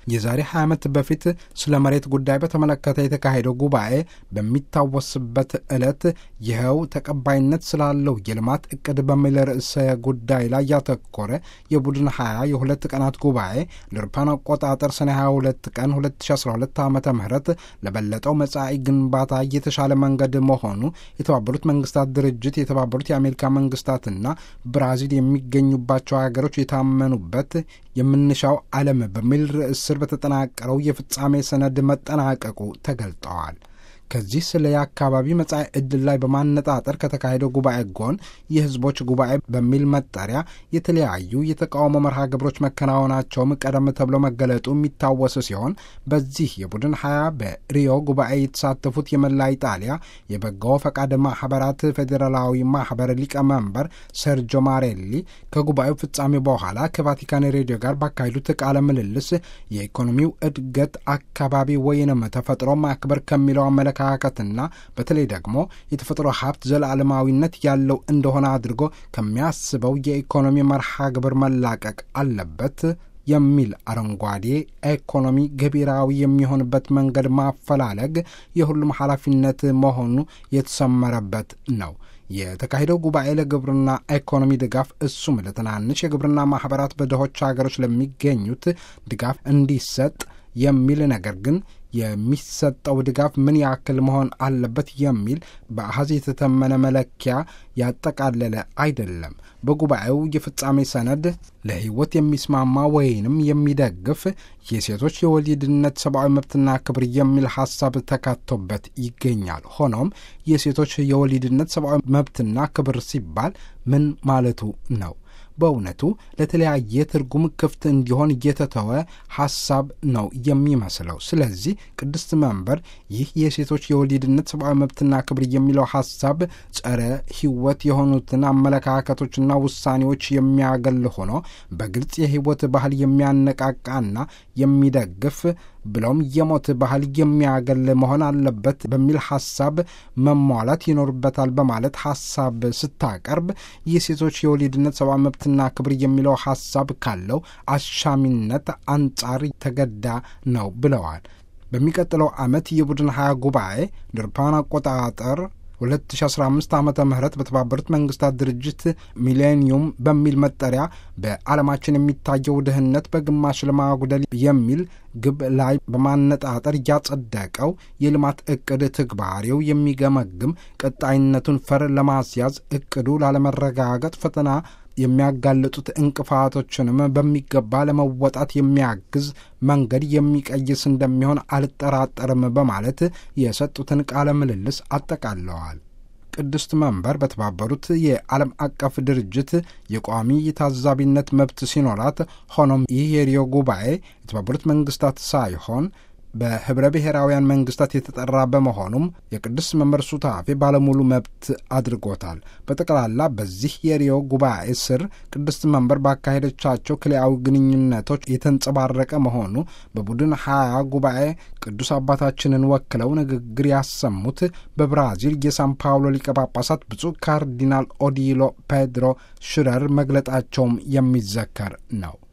የዛሬ 20 ዓመት በፊት ስለ መሬት ጉዳይ በተመለከተ የተካሄደው ጉባኤ በሚታወስበት ዕለት ይኸው ተቀባይነት ስላለው የልማት እቅድ በሚል ርዕሰ ጉዳይ ላይ ያተኮረ የቡድን 20 የሁለት ቀናት ጉባኤ ለአውሮፓውያን አቆጣጠር ሰኔ 22 ቀን 2012 ዓ ም ለበለጠው መጻኢ ግንባታ የተሻለ መንገድ መሆኑ የተባበሩት መንግስታት ድርጅት የተባበሩት የአሜሪካ መንግስታትና ብራዚል የሚገኙባቸው ሀገሮች የታመኑበት የምንሻው ዓለም በሚል ርዕስ ስር በተጠናቀረው የፍጻሜ ሰነድ መጠናቀቁ ተገልጠዋል። ከዚህ ስለ የአካባቢ መጻኢ ዕድል ላይ በማነጣጠር ከተካሄደው ጉባኤ ጎን የህዝቦች ጉባኤ በሚል መጠሪያ የተለያዩ የተቃውሞ መርሃ ግብሮች መከናወናቸውም ቀደም ተብሎ መገለጡ የሚታወስ ሲሆን በዚህ የቡድን ሀያ በሪዮ ጉባኤ የተሳተፉት የመላ ኢጣሊያ የበጎ ፈቃድ ማህበራት ፌዴራላዊ ማህበር ሊቀመንበር ሰርጆ ማሬሊ ከጉባኤው ፍጻሜ በኋላ ከቫቲካን ሬዲዮ ጋር ባካሄዱት ቃለ ምልልስ የኢኮኖሚው እድገት አካባቢ ወይንም ተፈጥሮ ማክበር ከሚለው አመለካከትና በተለይ ደግሞ የተፈጥሮ ሀብት ዘላለማዊነት ያለው እንደሆነ አድርጎ ከሚያስበው የኢኮኖሚ መርሃ ግብር መላቀቅ አለበት የሚል አረንጓዴ ኢኮኖሚ ገቢራዊ የሚሆንበት መንገድ ማፈላለግ የሁሉም ኃላፊነት መሆኑ የተሰመረበት ነው። የተካሄደው ጉባኤ ለግብርና ኢኮኖሚ ድጋፍ እሱም ለትናንሽ የግብርና ማህበራት በድሆች ሀገሮች ለሚገኙት ድጋፍ እንዲሰጥ የሚል ነገር ግን የሚሰጠው ድጋፍ ምን ያክል መሆን አለበት የሚል በአሃዝ የተተመነ መለኪያ ያጠቃለለ አይደለም። በጉባኤው የፍጻሜ ሰነድ ለሕይወት የሚስማማ ወይንም የሚደግፍ የሴቶች የወሊድነት ሰብአዊ መብትና ክብር የሚል ሀሳብ ተካቶበት ይገኛል። ሆኖም የሴቶች የወሊድነት ሰብአዊ መብትና ክብር ሲባል ምን ማለቱ ነው? በእውነቱ ለተለያየ ትርጉም ክፍት እንዲሆን እየተተወ ሐሳብ ነው የሚመስለው። ስለዚህ ቅድስት መንበር ይህ የሴቶች የወሊድነት ሰብአዊ መብትና ክብር የሚለው ሐሳብ ጸረ ሕይወት የሆኑትን አመለካከቶችና ውሳኔዎች የሚያገል ሆኖ በግልጽ የሕይወት ባህል የሚያነቃቃና የሚደግፍ ብለውም የሞት ባህል የሚያገል መሆን አለበት በሚል ሐሳብ መሟላት ይኖርበታል በማለት ሐሳብ ስታቀርብ የሴቶች የወሊድነት ሰብአዊ መብትና ክብር የሚለው ሐሳብ ካለው አሻሚነት አንጻር ተገዳ ነው ብለዋል። በሚቀጥለው ዓመት የቡድን ሀያ ጉባኤ ድርፓን አቆጣጠር 2015 ዓ ም በተባበሩት መንግስታት ድርጅት ሚሌኒየም በሚል መጠሪያ በዓለማችን የሚታየው ድህነት በግማሽ ለማጉደል የሚል ግብ ላይ በማነጣጠር ያጸደቀው የልማት እቅድ ትግባሬው የሚገመግም ቀጣይነቱን ፈር ለማስያዝ እቅዱ ላለመረጋገጥ ፈተና የሚያጋልጡት እንቅፋቶችንም በሚገባ ለመወጣት የሚያግዝ መንገድ የሚቀይስ እንደሚሆን አልጠራጠርም በማለት የሰጡትን ቃለ ምልልስ አጠቃለዋል። ቅድስት መንበር በተባበሩት የዓለም አቀፍ ድርጅት የቋሚ የታዛቢነት መብት ሲኖራት፣ ሆኖም ይህ የሪዮ ጉባኤ የተባበሩት መንግስታት ሳይሆን በህብረ ብሔራውያን መንግስታት የተጠራ በመሆኑም የቅዱስ መንበር ሱታፌ ባለሙሉ መብት አድርጎታል። በጠቅላላ በዚህ የሪዮ ጉባኤ ስር ቅድስት መንበር ባካሄደቻቸው ክልያዊ ግንኙነቶች የተንጸባረቀ መሆኑ በቡድን ሀያ ጉባኤ ቅዱስ አባታችንን ወክለው ንግግር ያሰሙት በብራዚል የሳን ፓውሎ ሊቀ ጳጳሳት ብፁዕ ካርዲናል ኦዲሎ ፔድሮ ሽረር መግለጣቸውም የሚዘከር ነው።